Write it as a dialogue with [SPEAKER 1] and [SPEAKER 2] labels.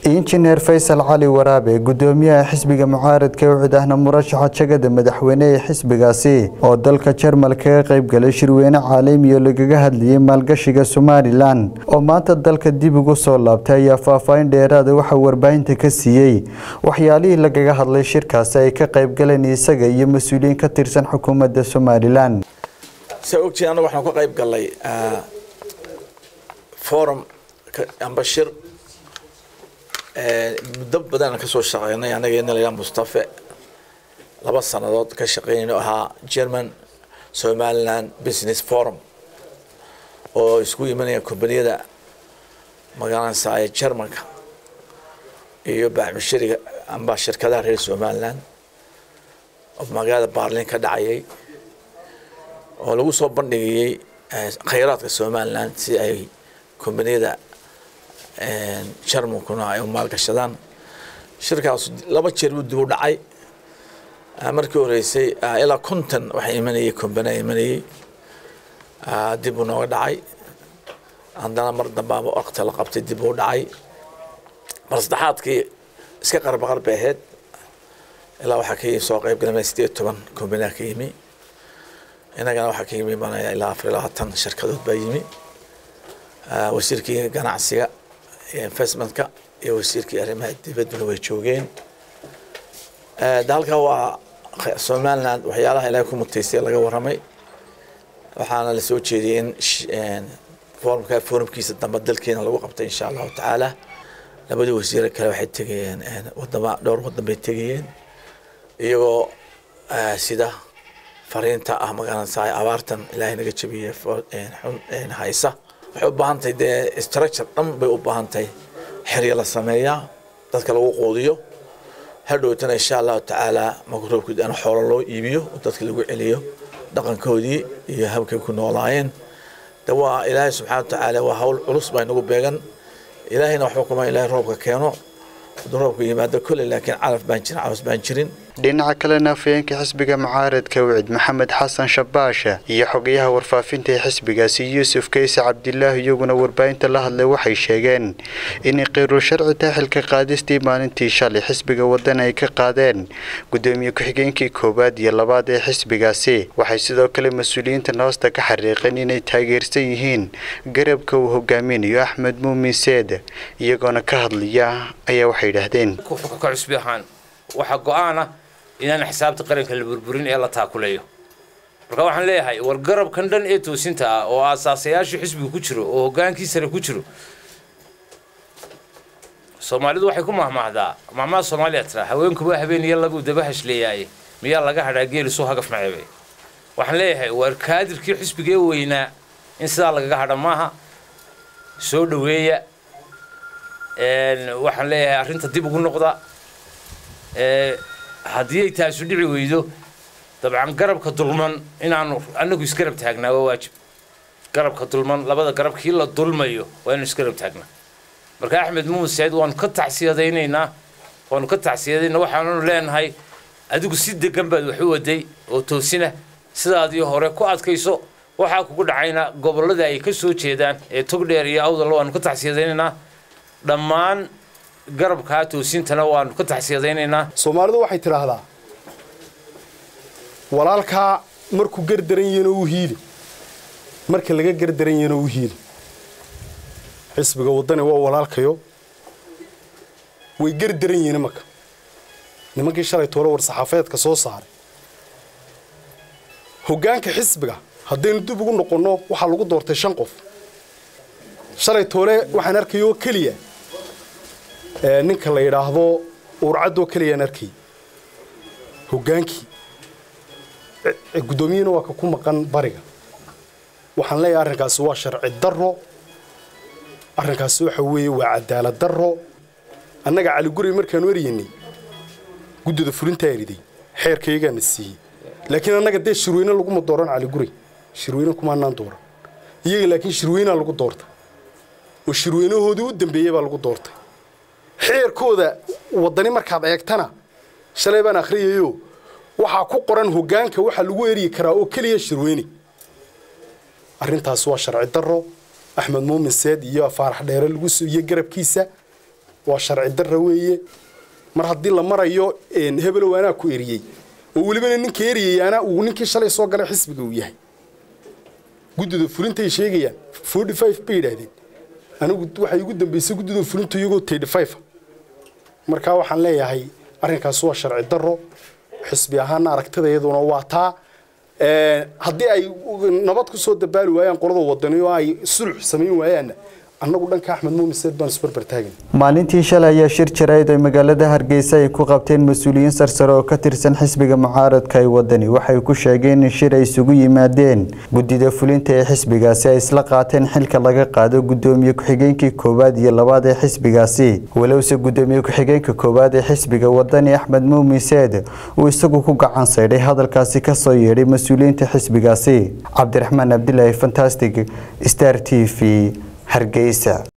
[SPEAKER 1] injineer faysal cali waraabe gudoomiyaha xisbiga mucaaradka ee cidahna murashaxa jagada madaxweyne ee xisbigaasi oo dalka jarmal kaga qayb galay shirweyne caalami oo lagaga hadlayay maalgashiga somalilan oo maanta dalka dib ugu soo laabtay ayaa faahfaahin dheeraada waxaa warbaahinta ka siiyey waxyaalihii lagaga hadlay shirkaasi ay ka qayb galeen isaga iyo mas-uuliyiin ka tirsan xukuumadda somalilan
[SPEAKER 2] saa ogtiin annaga waxaan ka qayb galnay forum amba shir muddo badan ka soo shaqeynay anaga ina layaa mustafe laba sannadood ka shaqeynayno ahaa german somaliland business forum oo isku imanaya kombaniyada magaalansa ee germanka iyo baaxmushariga amba shirkadaha reer somaliland oo magaalada barlin ka dhacayay oo lagu soo bandhigayay khayraadka somaliland si ay kombaniyada jarmankuna ay u maalgashadaan shirkaas laba jeer buu dib u dhacay markii horeysay ilaa konton waxaa imanayay kombaniya imanayay dib uu nooga dhacay haddana mar dambaaba waqti la qabtay dib uu dhacay mar saddexaadkii iska qarbaqar bay ahayd ilaa waxaa ka soo qayb galay sideed toban kombaniya ka yimi inagana waxaa ka yimi banaya ilaa afar iyo labaatan shirkadood baa yimi wasiirkii ganacsiga investmentka iyo wasiirkii arrimaha dibadduna way joogeen dalka waa somaliland waxyaalaha ilaahay ku mutaystay laga warramay waxaana la soo jeediyey in forumka forumkiisa dambe dalkeena lagu qabtay insha allahu tacaala labadii wasiire kale waxay tegayeen wadama dhowr wadan bay tegayeen iyagoo sida fariinta ah magaranaysa abaartan ilaahay naga jabiyey xun haysa waxay u baahan tahay dee structure dhan bay u baahan tahay xerya la sameeyaa dadka lagu quudiyo hadhowtana insha allahu tacaala magroobkii aan xoolo loo iibiyo oo dadka lagu celiyo dhaqankoodii iyo habkay ku noolaayeen de waa ilaahay subxana wa tacaala waa hawl culus baa inagu beegan ilaahayna waxba kuma ilaahay roobka keeno hadduu roobka yimaado kolley laakiin calaf baan jirin caws baan jirin
[SPEAKER 1] dhinaca kalena afhayeenka xisbiga mucaaradka wicid maxamed xasan shabaashe iyo xogayaha warfaafinta ee xisbigaasi yuusuf kayse cabdilaahi iyaguna warbaahinta la hadlay waxay sheegeen inay qiirul sharci taxilka qaadistii maalintii shalay xisbiga wadan ay ka qaadeen gudoomiye ku-xigeenkii koowaad iyo labaad ee xisbigaasi waxay sidoo kale mas-uuliyiintan hoosta ka xariiqeen inay taageersan yihiin garabka uu hogaaminayo axmed muumin seed iyagoona ka hadlaya ayaa waxay yidhaahdeen
[SPEAKER 3] waxaa go-aana inaan xisaabta qaranka la burburin ee la taakuleeyo marka waxaan leeyahay war garabkan dhan ee toosinta ah oo aasaasayaashii xisbiga ku jiro oo hogaankii sare ku jiro soomaalidu waxay ku mahmaahdaa mahmaha soomaaliya tiraa haweenkuba habeen iyo labuu daba hashleeyaaye miyaa laga hadhaa geelisuu hagaf maceebe waxaan leeyahay war kaadirkii xisbiga ee weynaa in sidaa lagaga hadha maaha soo dhoweeya waxaan leeyahay arrinta dib ugu noqda haddii ay taasu dhici weydo dabcan garabka dulman inaanu anagu isgarab taagnaa waa waajib garabka dulman labada garab kii la dulmayo waa inu isgarab taagnaa marka axmed muuseed waanu ka tacsiyadaynaynaa waanu ka tacsiyadaynaa waxaanunu leenahay adigu si degan baad wax u waday oo toosina sidaadii hore ku adkayso waxaa kugu dhacayna gobollada ay ka soo jeedaan ee togdheer iyo awdal waanu ka tacsiyadaynaynaa dhammaan garabkaa toosintana waanu ka taxsiyadaynaynaa
[SPEAKER 4] soomaalidu waxay tidhaahdaa walaalkaa markuu gardaran yahino u hiili marka laga gardaran yahino u hiili xisbiga waddani waa walaalkayo way gardaran yihiin imanka nimankii shalay toole war saxaafeedka soo saaray hoggaanka xisbiga haddaynu dib ugu noqonno waxaa lagu doortay shan qof shalay toole waxaan arkayoo keliya ninka la yidhaahdo uurcaddoo keliyaan arkay hoggaankii guddoomiyihina waa ka ku maqan bariga waxaan leeyahay arrinkaasi waa sharci darro arrinkaasi waxa weeye waa cadaalad darro annaga caliguray markaanu eryaynay guddida fulintaa eriday xeerkayagaana siiyey laakiin annaga dee shirweyne laguma dooran caliguray shirweyne kumaanaan dooran iyaga laakiin shirweynaa lagu doortay oo shirweynahoodii u dambeeyey baa lagu doortay xeerkooda waddani markaad eegtana shalay baan akhriyayo waxaa ku qoran hoggaanka waxaa lagu eryi karaa oo keliya shirweyne arrintaas waa sharci darro axmed muumin seed iyo faarax dheere lagu iyo garabkiisa waa sharci darra weeye mar haddii la marayo hebelow anaa ku eriyey oo welibana ninka eriyayaana uu ninkii shalay soo galay xisbiga uu yahay guddida fulintay sheegayaan forty five bay yidhaahdeen anigu waxay igu dambeysay guddida fulinta iyagoo thirty five markaa waxaan leeyahay arrinkaas waa sharci darro xisbi ahaana aragtida iyaduna waa taa haddii ay nabad ku soo dabaali waayaan qolada wadani oo ay sulx samayn waayaanna annagu dhanka axmed muumiseed baan isbarbar taagan
[SPEAKER 1] maalintii shalay ayaa shir jarayd ay magaalada hargeysa ay ku qabteen mas-uuliyiin sarsare oo ka tirsan xisbiga mucaaradka ee wadani waxay ku sheegeen in shir ay isugu yimaadeen guddida fulinta ee xisbigaasi ay isla qaateen xilka laga qaado guddoomiye ku-xigeenkii koowaad iyo labaad ee xisbigaasi walowse guddoomiye ku-xigeenka koowaad ee xisbiga wadani axmed muumiseed uu isagu ku gacan saydhay hadalkaasi kasoo yeedhay mas-uuliyiinta xisbigaasi cabdiraxmaan cabdilaahi fantastic star t v hargeysa